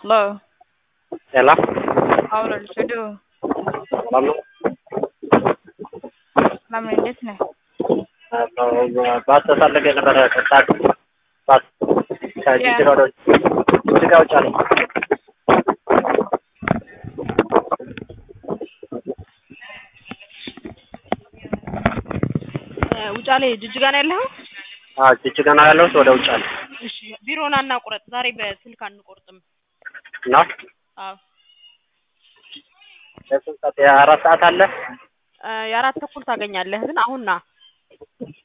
Hello. ఎలా అవును చూడు వాళ్ళు మనం ఏం చేసినాయి బాస్ సార్లకి ነበረ స్టార్ట్ బాస్ జిడ్డుగా జిడ్డుగా వచ్చాను ውጫሌ ጅጅጋ ነው ያለኸው? ጅጅጋ ነው ያለሁት ወደ ውጭ አለ እሺ ቢሮ ና እና ቁረጥ። ዛሬ በስልክ አንቆርጥም። እና አዎ ለስንት ሰዓት የአራት ሰዓት አለ እ የአራት ተኩል ታገኛለህ፣ ግን አሁን ና።